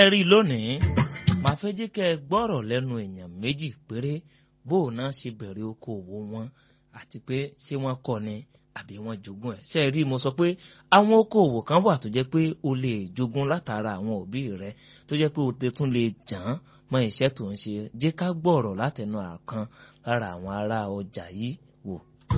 ẹ rí i lónìí màá fẹ́ jẹ́ kẹ́ ẹ gbọ́rọ̀ lẹ́nu èèyàn méjì péré bó o náà ṣe bẹ̀rẹ̀ okòwò wọn àti pé ṣé wọ́n kọ́ ni àbí wọ́n jogún ẹ̀ ṣe é rí mo sọ pé àwọn okòwò kan wà tó jẹ́ pé o lè jogún látara àwọn òbí rẹ tó jẹ́ pé o tún lè jàn án mọ iṣẹ́ tó ń ṣe jẹ́ ká gbọ́rọ̀ látẹnu àkan lára àwọn ará ọjà yìí wò.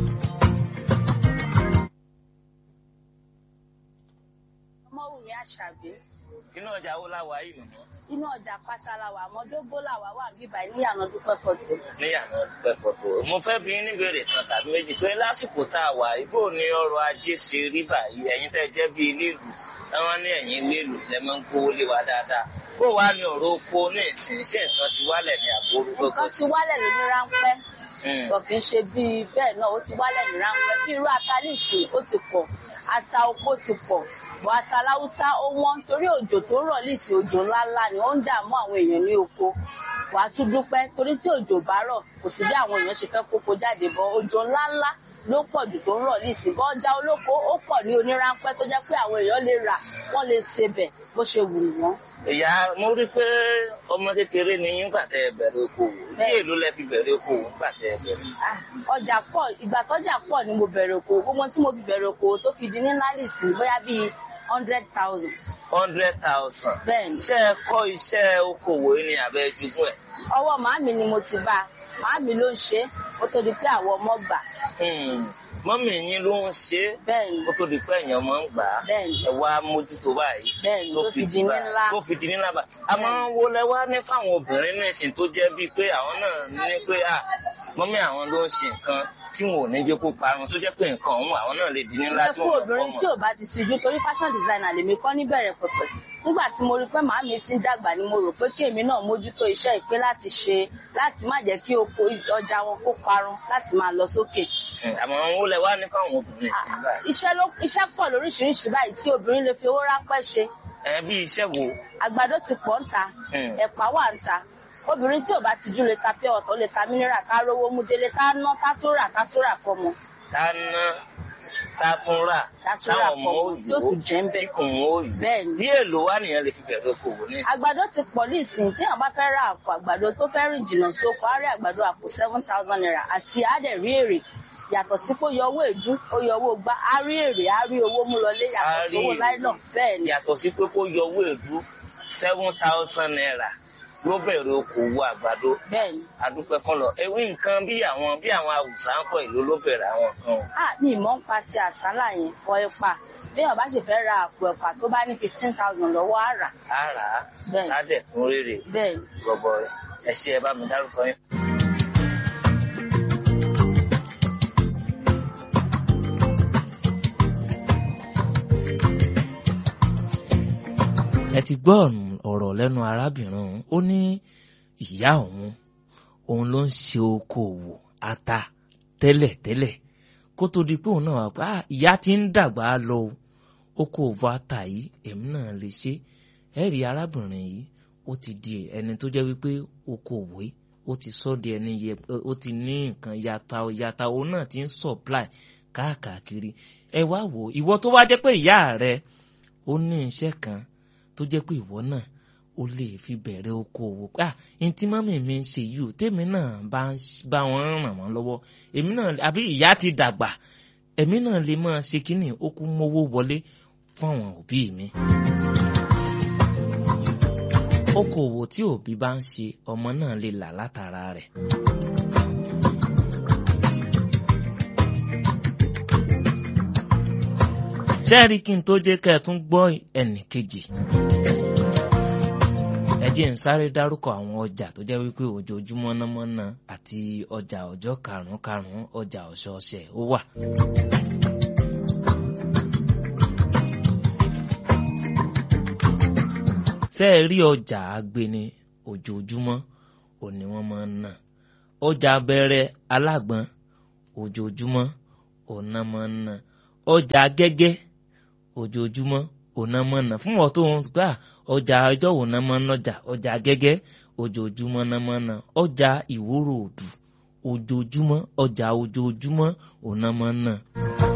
ọmọwùmí àṣàbí inú ọjà wo la wà yìí nìyẹn. inú ọjà pátá la wà àmọdógó là wà wà bíbá ní àná dúpẹ́ fọ́tò. níyànà dúpẹ́ fọ́tò mo fẹ́ bí ní béèrè kan tàbí méjì pé lásìkò tá a wà ibo ni ọrọ̀ ajé ṣe rí báyìí ẹ̀yin tẹ́ jẹ́ bí ilé ìlú táwọn ní ẹ̀yin ilé ìlú lẹ́ máa ń kówó lé wa dáadáa bó wàá ní ọ̀rọ̀ oko ní ìsìn iṣẹ́ nǹkan ti wálẹ̀ ní àbúrò gbogbo nǹkan ti wálẹ̀ lóní ráńpẹ́ kò kì í ṣe bíi bẹ́ẹ̀ náà ó ti wálẹ̀ ní ráńpẹ́ bí irú atalíìsì ó ti pọ̀ ata oko ti pọ̀ bọ́ ata láwùsá ó wọ́n torí òjò tó rọ̀ líìsì òjò ńláńlá ni ó ń dààmú àwọn èèyàn ní oko wàá tún dúpẹ́ torí tí òjò bá rọ̀ kò sí bí àwọn èèyàn ṣe fẹ́ kókó jáde bọ́ òjò ńláńlá ló pọ̀ jù tó ń rọ̀ líìsì bọ́ ọjà olóko ó pọ̀ ní oníránpẹ́ tó jẹ́ pé àwọn èèyàn lè rà wọ́n lè sebẹ̀ bó ṣe wù wọ́n. ìyá mo rí pé ọmọ kékeré ni yín gbà tẹ ẹ bẹ̀rẹ̀ okòwò bí èlò lẹ fi bẹ̀rẹ̀ okòwò gbà tẹ ẹ bẹ̀rẹ̀. ọjà pọ̀ ìgbà tọ́jà pọ̀ ni mo bẹ̀rẹ̀ okòwò gbogbo tí mo fi bẹ̀rẹ̀ okòwò tó fi di ní lálìsì bóyá bíi hundred thousand. hundred thousand. bẹ́ẹ̀ni. ṣé ẹ kọ́ iṣẹ́ okòwò yìí ni àbẹ́ jugún ẹ̀. ọwọ́ màámi ni mo ti bá màámi ló ń ṣe ó tó di pé àwọn ọmọ gbà. mọ́mì yín ló ń ṣe é bẹ́ẹ̀ni kó tó di pé èèyàn máa ń gbà á bẹ́ẹ̀ni ẹ wá mójútó báyìí bẹ́ẹ̀ni tó fi di ní ńlá tó fi di ní ńlá bá àmọ́ wo lẹ wá ní fáwọn obìnrin nísìn tó jẹ́ bíi pé àwọn náà ní pé à mọ́mì àwọn ló ń ṣe nǹkan tí wọn ò ní jẹ́ kó parun tó jẹ́ pé nǹkan ọ̀hún àwọn náà lè di ní ńlá tí fún wọ́n obìnrin tí ò bá ti tijú torí fashion designer lèmi kọ́ níbẹ̀rẹ̀ pẹ̀pẹ̀ nígbà tí mo rí pé màámi ti ń dàgbà ni mo rò pé kéèmí náà mójútó iṣẹ́ ìpè láti ṣe láti má jẹ́ kí oko ọjà wọn kó parun láti máa lọ sókè. àmọ́ wo lẹ wá ní fáwọn obìnrin sí báyìí. iṣẹ́ ló iṣẹ́ pọ̀ lóríṣiríṣi báyìí tí obìnrin lè fi owó ráńpẹ́ ṣe. ẹ bí iṣẹ́ wo. àgbàdo ti pọ̀ ń ta ẹ̀pà wà ń ta obìnrin tí ò bá tijú lè ta pé ọ̀tọ̀ lè ta mineral ká rówó mú délé ká ná ká tó rà ká tó rà fọmọ. ká ná ká tún rà ká tó rà fọmọ tí ó tún jẹ́ ń bẹ̀. tí kò ń wó yìí. bẹ́ẹ̀ni bí èlò wà nìyẹn lè fi bẹ̀rẹ̀ okòwò ní ìsìn. àgbàdo ti pọ̀ ní ìsìn tí àwọn bá fẹ́ ra àpò àgbàdo tó fẹ́ rìn jìnnà sóko á rí àgbàdo àpò seven thousand naira àti àdẹ̀rí èrè yàtọ̀ sí kó yọ owó èdú ó yọ owó gbá á rí èrè á rí owó mú lọlé yàtọ̀ sí owó láìlọ bẹ́ẹ̀ ni. yàtọ̀ sí pé kó yọ owó èdú seven thousand naira ló bẹ̀rẹ̀ okòwò àgbàdo. bẹ́ẹ̀ni. adúpẹ́ fọlọ ewé nǹkan bí àwọn bí àwọn àwùsá ń kọ ìlú ló bẹ̀rẹ̀ àwọn kan. a ní ìmọ̀ ń pa ti àsálà yẹn fọ ẹ̀pà bí wọn bá sì fẹ́ ra àpò ẹ̀pà tó bá ní fifteen thousand lọ́wọ́ á rà. á rà á bẹ́ẹ̀ni ládẹ̀ tún rèrè bẹ́ẹ̀ni. gbọbọ ẹ ṣe ẹ bá mi dárúkọ yín. ẹ ti gbọ́ ọ̀rọ̀ lẹ́nu arábìnrin ọ̀hún ó ní ìyá òun òun ló ń ṣe okòwò ata tẹ́lẹ̀tẹ́lẹ̀ kó tó di pé òun náà wà pé ìyá ti ń dàgbà lọ o okòwò ata yìí èmi náà lè ṣe ẹ rí arábìnrin yìí ó ti di ẹni tó jẹ́ wípé okòwò yìí ó ti sọ di ẹni yẹ ó ti ní nǹkan yàtà yàtà òun náà ti ń supply káàkiri ẹ wá wò ìwọ tó wá jẹ́ pé ìyá rẹ ó ní iṣẹ́ kan tó jẹ́ pé ìwọ náà o lè fi bẹ̀rẹ̀ okòwò pé ah ntí mọ́mì mi ń ṣe yìí o tèmi náà bá bá wọn ràn wọ́n lọ́wọ́ èmi náà àbí ìyá ti dàgbà èmi náà lè máa ṣe kínní ó kú mówó wọlé fún àwọn òbí mi. okòwò tí òbí bá ń ṣe ọmọ náà lè là látara rẹ̀. sẹ́ẹ̀rí kí n tó jẹ́ kẹ́ ẹ tún gbọ́ ẹnì kejì ẹ jẹ́ ń sáré dárúkọ àwọn ọjà tó jẹ́ wípé ojoojúmọ́ námọ́ná àti ọjà ọjọ́ karùn-ún karùn-ún ọjà ọ̀sọ̀ọ̀sẹ̀ ó wà. ṣé ẹ rí ọjà agbeni ojoojúmọ́ òní wọ́n máa ń ná ọjà abẹ́rẹ́ alágbọ̀n ojoojúmọ́ òná máa ń ná ọjà gẹ́gẹ́ ojoojúmọ́ òná máa ń ná fún wọn tó ń gbà ọjà ọjọ́ òná máa ń nọjà ọjà gẹ́gẹ́ ojoojúmọ́ náà máa ń ná ọjà ìwúrò òdù ojoojúmọ́ ọjà ojoojúmọ́ òná máa ń ná.